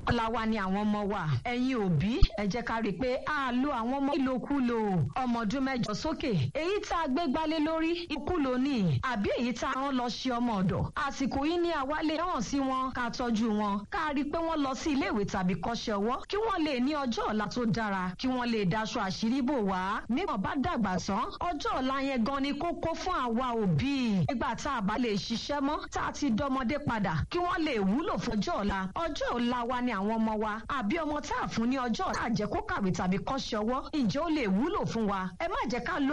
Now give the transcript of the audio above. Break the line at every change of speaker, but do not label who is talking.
ọ̀la wa ni àwọn ọmọ wa ẹ̀yin òbí ẹ jẹ́ ká rí i pé a lo àwọn ọmọ ìlòkulò ọmọ ọdún mẹ́jọ sókè èyí tá a gbé gbálé lórí ìkúlò ní àbí èyí tá a rán lọ ṣe ọmọ ọ̀dọ̀ àsìkò yìí ní àwa lè hàn sí wọn ká tọ́jú wọn ká rí i pé wọ́n lọ sí iléèwé tàbí kọ́ṣẹ́ ọwọ́ kí wọ́n lè ní ọjọ́ ọ̀la tó dára kí wọ́n lè daṣọ àṣírí bò wá nígbà bá dàgbà tán ọjọ́ ọ̀la yẹn gan ni kókó fún àwa òbí nígbà tá a bá lè ṣiṣẹ́ mọ́ tá a ti dọmọdé padà kí wọ́n lè wúlò fọjọ́ ọ̀la ọjọ́ ọ̀la wa ni àwọn ọmọ wa àbí ọmọ tá a fún ní ọjọ́ ọ̀la àjẹkó kàwé tàbí kọ́ṣẹ́ ọwọ́ ǹjẹ́ ó lè wúlò fún wa ẹ má jẹ́ ká lo